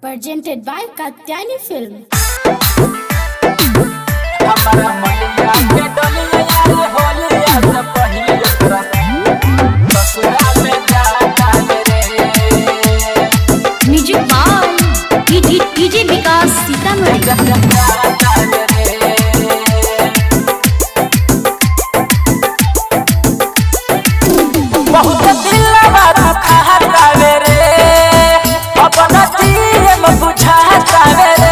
presented by Katyani Film. हमारा मलिया के डोलिया यार होलिया से पहिले ओकरा ससुरा में जाता रे music by DJ DJ Vikas Sitamarhi जाता रे बहुत दिलवा दुखाता रे अपना जीवन बुझाता रे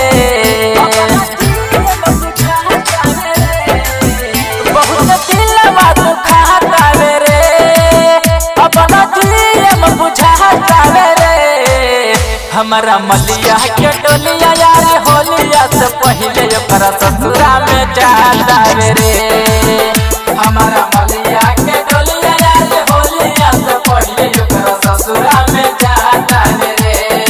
बहुत दिलवा दुखाता रे अपना जीवन बुझाता रे हमारा मलिया के डोलिया यार होलिया से पहिले ओकरा ससुरा में जाता रे हमारा मलिया के डोलिया यार होलिया से पहिले ओकरा ससुरा में जाता रे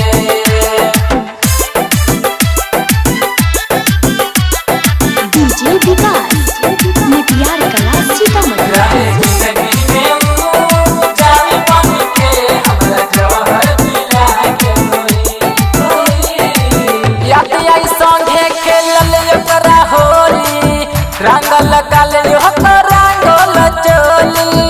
डीजे विकास मटियार कला सीतामढ़ी रहे जिंदगी में वो जाने बन के हमरा जौहर पिला के कोई याद आई संगे खेलल ओकरा होली रंग लगल ओकर रंगोल चोली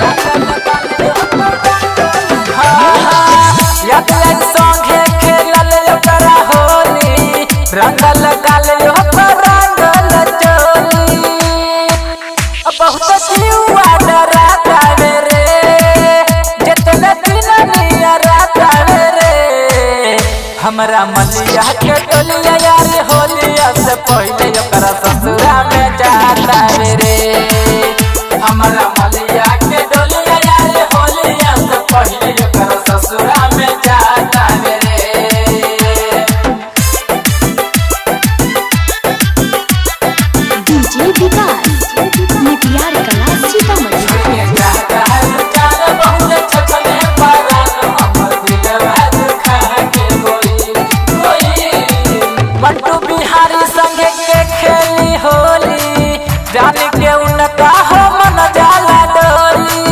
हाँ, हाँ, याद आई संगे खेलल ओकरा होली रंग लगल ओकर रंगोल चोली बहुत जीवा डराता रे जितने दिन नियराता रे हमरा मलिया के डोलिया यार होलिया से पहिले ओकरा ससुरा में जाता रे हमरा मलिया के डोलिया यार होलिया से पहिले ओकरा ससुरा में जाता रे डीजे विकास मटियार कला सीतामढ़ी बट्टू बिहारी संगे के खेली होली जान के उनका हो मन जाला डोली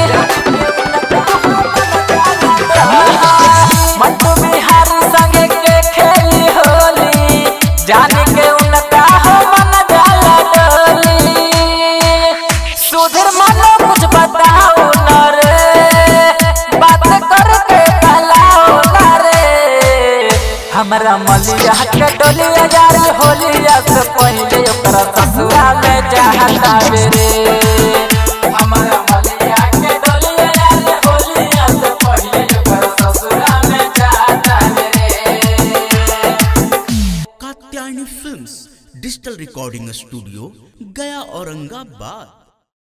बट्टू बिहारी संगे के खेली होली जान के उनका हो मन जाला डोली सुधीर मानो कुछ बताओ न रे बात करके कहलाओ न रे हमरा मलिया के डोलिया यार होलिया से पहिले ओकरा ससुरा में जाता रे हमरा मलिया के डोलिया यार होलिया से पहिले ओकरा ससुरा में जाता रे Katyayani films digital recording studio Gaya Aurangabad